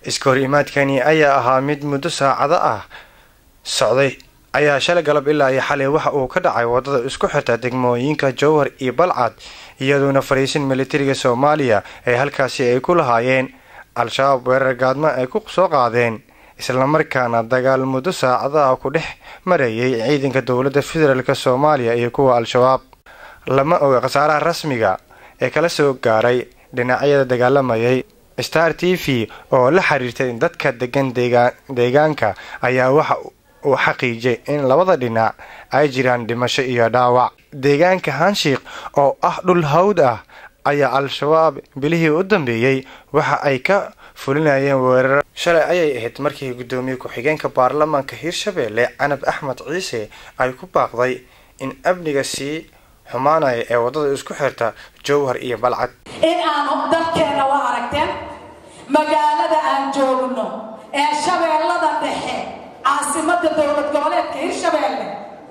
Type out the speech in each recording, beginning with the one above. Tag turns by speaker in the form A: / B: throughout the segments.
A: iskahor imaadkani ayaa ahaa mid muddo saacado ah socday ayaa shalay galab ilaa iyo xalay waxa uu ka dhacay wadada isku xirta degmooyinka jowhar iyo balcad iyadoona fariisin militariga soomaaliya ee halkaasi ay ku lahaayeen al-shabaab weerar gaadmo ay ku soo qaadeen islamarkaana dagaal muddo saacadaha ku dhex marayay ciidanka dowladda federaalk soomaaliya iyo kuwa al-shabaab lama oga khasaaraha rasmiga ee kala soo gaaray dhinacyada dagaalamayay star t v oo la xiriirtay dadka degan deegaanka ayaa waxa uu xaqiijiyay in labada dhinac ay jiraan dhimasho iyo dhaawac deegaanka hanshiik oo ah dhul hawd ah ayaa al-shabaab bilihii u dambeeyey waxa ay ka fulinayeen weerar shalay ayay ahayd markii guddoomiye ku-xigeenka baarlamaanka hiirshabeelle canab axmed ciise ay ku baaqday in amniga sii xumaanaya ee waddada isku xirta jowhar iyo balcad
B: in aanu dalkeenna waa aragteen magaalada aan joogno ee shabeellada dhexe caasimada dowlad goboleedka hirshabeelle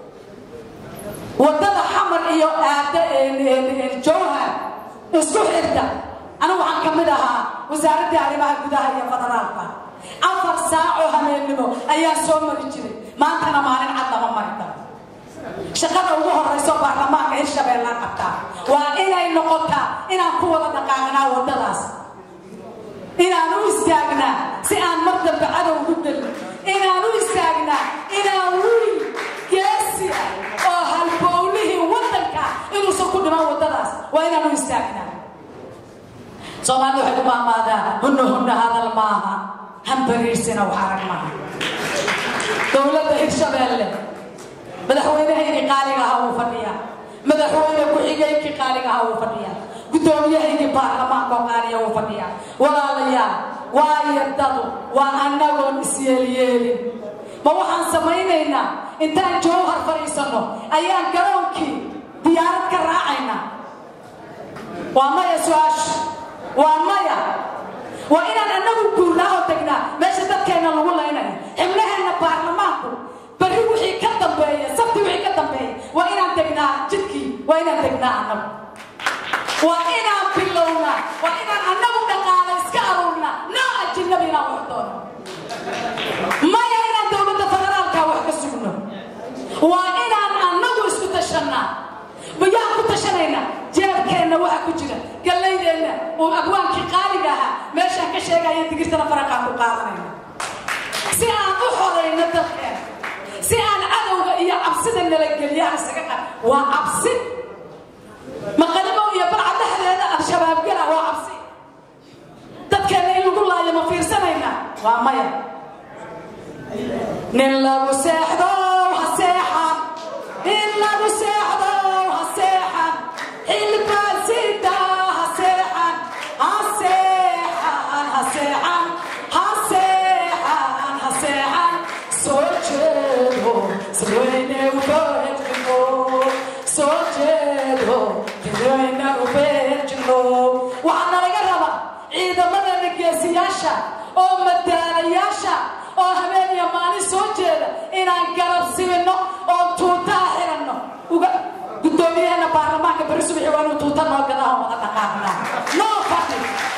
B: wadada xamar iyo aada jowhar isku xirta anigu waxaan ka mid ahaa wasaaraddii arrimaha gudaha iyo federaalka afar saacoo habeennimo ayaa soo mari jiray maantana maalin cad lama mari karo shaqada ugu horeyso baarlamaanka hirshabeellaan qabtaa waa inay noqotaa inaan ku wada dhaqaaqnaa waddadaas inaan u istaagnaa si aan mar dambe cadow ugu gelin inaan u istaagnaa inaan wiil geesi ah oo halbowlihii waddanka inuusan ku dhiman waddadaas waa inaan u istaagnaa soomaalida waxay ku maamaadaa hunna hunna hadal maaha hambariirsina wax arag maaha dowladda hirshabeelle madaxweynahaygii qaaliga ahaa wuu fadhiyaa madaxweyne ku-xigeenkii qaaliga ahaa wuu fadhiyaa guddoomiyahaygii baarlamaanka oo qaaliya wuu fadhiyaa walaalayaal waa yardadu waa annagoon isyeelyeelin ma waxaan samaynaynaa intaan jowhar fadhiisanno ayaan garoonkii diyaarad ka raacaynaa waa maya su-aashu waa maya waa inaan annagu guurnaa oo tegnaa meesha dadkeenna lagu laynayo xibnaheenna baarlamaanku barri wixii ka dambeeya sabti wixii ka dambeeya waa inaan degnaa jidkii waa inaan degnaa annagu waa inaan bilownaa waa inaan annagu dhaqaala iska aruurnaa noo ajinabi inaan wax doono maya inaan dowladda federaalka wax ka sugno waa inaan annagu isku tashannaa mayaan ku tashanaynaa jeebkeenna waxa ku jira gallaydeenna uu abwaankii qaaliga ahaa meeshaan ka sheegaya digirtana faraqaan ku qaadanayna si aan u xorayno dalkeena si aan cadowga iyo cabsida nalageliyaha isaga qar waa cabsi maqalimo iyo barca dhexdeeda al-shabaab gala waa cabsi dadkeena in lagu laayo ma fiirsanaynaa waa maya nin lagu seexdo ha seexan nin lagu seexdo ha seexan xilbaasida ha seexan ha seexan ha seexan ha seexan ha seexan soo jeedo sirweyne ubeejino soo jeedo sirweyne ubeejino waxaa nalaga rabaa ciidamadana geesiyaasha oo madaalayaasha oo habeen iyo maalin soo jeeda inaan garab sibino oo tuutaa xiranno uga guddoomiyaheena baarlamaanka beri subaxi waa inuu tuuta noo gadaho wada dhaqaaqnaa noo fadhi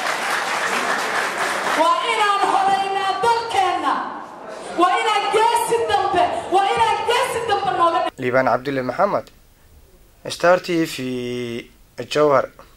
B: waa inaan horaynaa dalkeenna waa inaan geesi dambe waa inaan geesi dambe nooga
A: liibaan cabdulle maxamed star t v jowhar